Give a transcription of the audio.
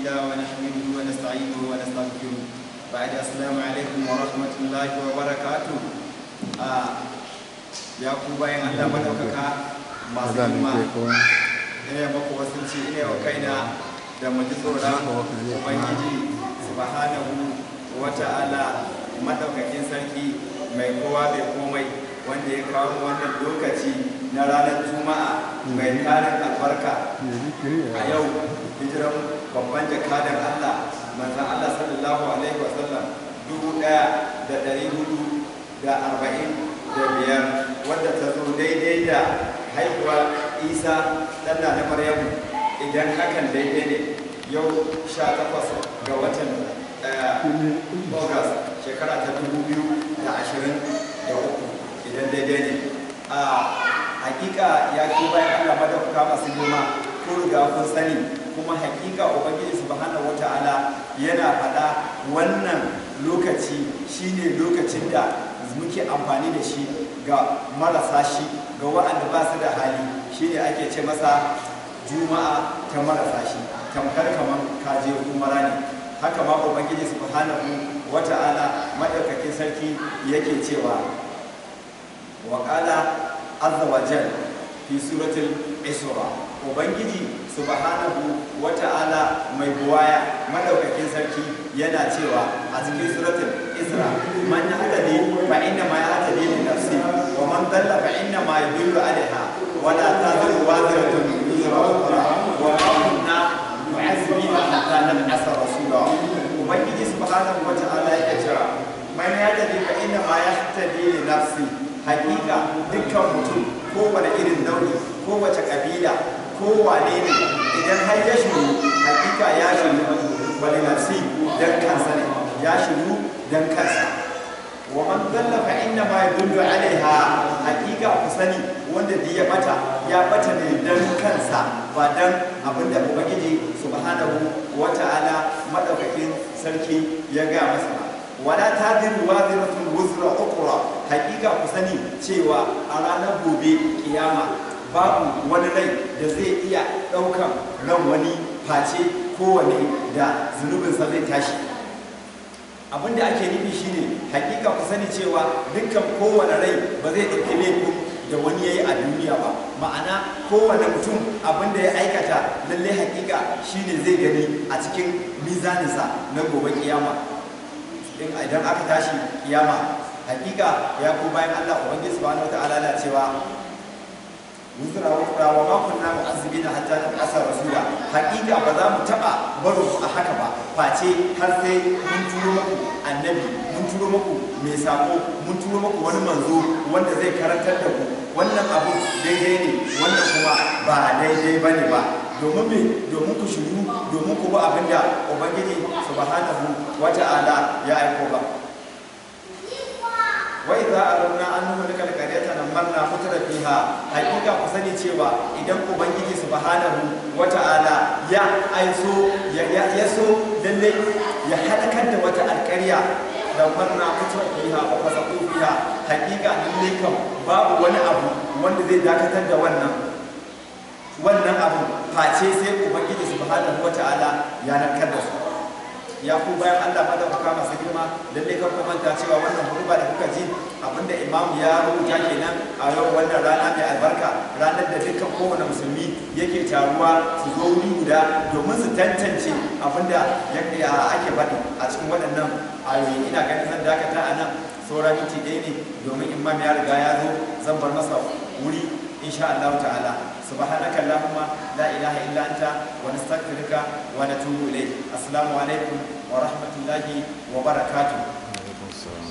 لله ونحمده ونستعينه ونستغفره بعد السلام عليكم ورحمة الله وبركاته آه يا كوبا يا الله مدوكاكا ما سلمى ina maku wasanci ina wa kaina da mu ji tsoron ubangiji subhanahu wa ta'ala madaukakin sarki mai kowa bai komai wanda ya kawo wannan lokaci na ranar juma'a mai tarin albarka a yau hijiran babban jakadan allah manzan allah sallallahu alaihi wasallam dubu daya da dari hudu da arba'in da biyar wadda ta zo daidai da haihuwar isa ɗan na maryamu idan hakan daidai ne yau sha takwas ga watan august shekara ta dubu biyu da ashirin da uku idan daidai ne a hakika ya ki bayan allah madauka masu girma ko riga kun sani kuma hakika ubangiji subhanahu wata'ala yana faɗa wannan lokaci shine lokacin da muke amfani da shi ga marasa shi ga waɗanda ba su da hali shine ake ce masa juma'a ta marasa shi tamkar kamar kaje umara ne haka ma ubangiji subhanahu wata'ala madaukakin sarki yake cewa wa qala azza wa jal fi suratul isra ubangiji subhanahu wata'ala mai buwaya madaukakin sarki yana cewa a cikin suratul isra man yahtadi fa inna ma yahtadi li nafsi wa man dalla fa inna ma yadullu alaiha wa la taziru waziratun wizra ukhra wa ma kunna mu'azzibina hatta nab'atha rasula ubangiji subhanahu wata'ala yake cewa man yahtadi fa inna ma yahtadi li nafsi hakika dukkan mutum kowane irin nau'i kowace kabila kowane ne idan har ya shiru hakika ya shiru wani nafsi dan kansa ne ya shiru dan kansa wa man dalla fa inna ma yadullu alaiha hakika ku sani wanda da ya bata ya bata ne dan kansa ba dan abinda ubangiji subhanahu wata'ala madaukakin sarki ya ga masa ba wala tadiru waziratun wuzra ukra hakika ku sani cewa a ranar gobe kiyama babu wani rai da zai iya ɗaukan ran wani face kowane da zunubinsa zai tashi abin da ake nufi shine hakika ku sani cewa dukkan kowane rai ba zai ɗauki laifin da wani ya yi a duniya ba ma'ana kowane mutum abin da ya aikata lallai hakika shine zai gani a cikin mizaninsa na gobe kiyama idan aka tashi kiyama hakika ya ku bayan Allah ubangiji subhanahu wataala na cewa wuzra wuzra wa ma kunna mu'azzibina hatta nab'asa rasula hakika ba za mu taba baro a haka ba face har sai mun turo muku annabi mun turo muku mai sako mun turo muku wani manzo wanda zai karantar da ku wannan abu daidai ne wannan kuma ba daidai bane ba domin me domin ku shiru domin ku ba abinda ubangiji subhanahu wata'ala ya aiko ba wa idza aranna an nuhlika alqaryata namarna mutra fiha hakika ku sani cewa idan ubangiji subhanahu wata'ala ya aiso ya ya so lalle ya halakar da wata alƙarya namarna mutra fiha wa fasaqu fiha hakika lalle kam babu wani abu wanda zai dakatar da wannan wannan abu face sai ubangiji subhanahu wata'ala ya narkar da su ya ku bayan Allah madaukaka masu girma lalle kar ku manta cewa wannan huruba da kuka ji abinda imam ya rubuta kenan a yau wannan rana mai albarka ranar da dukkan kowane musulmi yake taruwa su zo wuri guda domin su tantance abinda ake faɗi a cikin waɗannan ayoyi ina ganin zan dakata a nan saura minti ɗaya ne domin imam ya riga ya zo zan bar masa wuri insha Allah ta'ala سبحانك اللهم لا إله إلا أنت ونستغفرك ونتوب إليك السلام عليكم ورحمة الله وبركاته